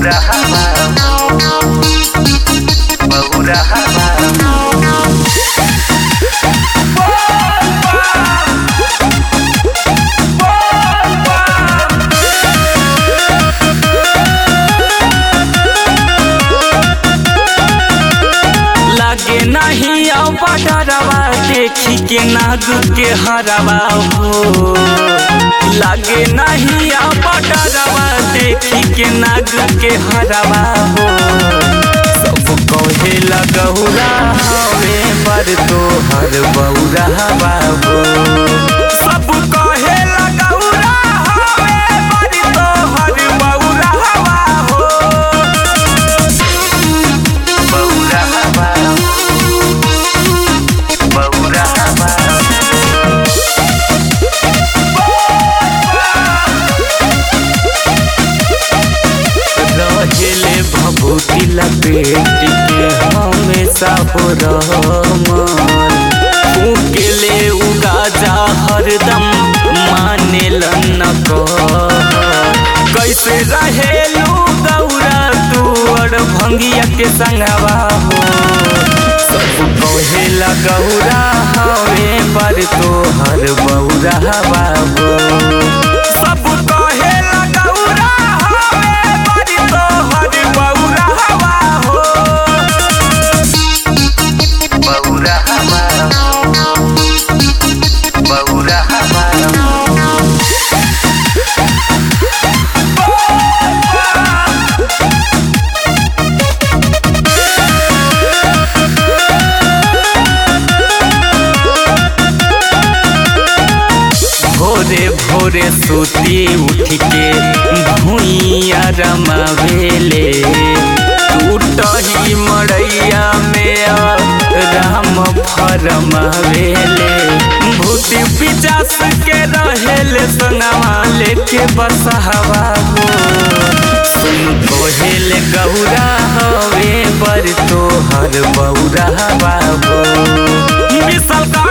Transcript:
Bahurahama Bahurahama लागे नहीं अब डरवा देखी के नाग के हरवा हो लागे नहीं अब डरवा देखी के नाग के हरवा हो सब कहे लगौरा हवे पर तो हर बौरा बाबू सब कहे लगौरा हवे पर तो हर बौरा हो Bahurahama Bahurahama रहेले भभूति लपेट के हमेशा हो रहमान फूकेले उगाजा हरदम माने न कैसे रहेलू गौरा तू और भंगिया के संगवा हो सब कहेला गौरा हवे पर तो हर बौरा बाबू सब कहेला गौरा हवे पर तो हर बौरा हो Bahurahama Bahurahama भोरे भोरे सूती उठ के भूइया रमावेले टूटही मड़ैया में राम फरमावेले भूति पिचास के रहेले संगवा लेके बसहवा हो सुन कोहेले गौरा हवे पर तो हर बौरा बाबू विशाल का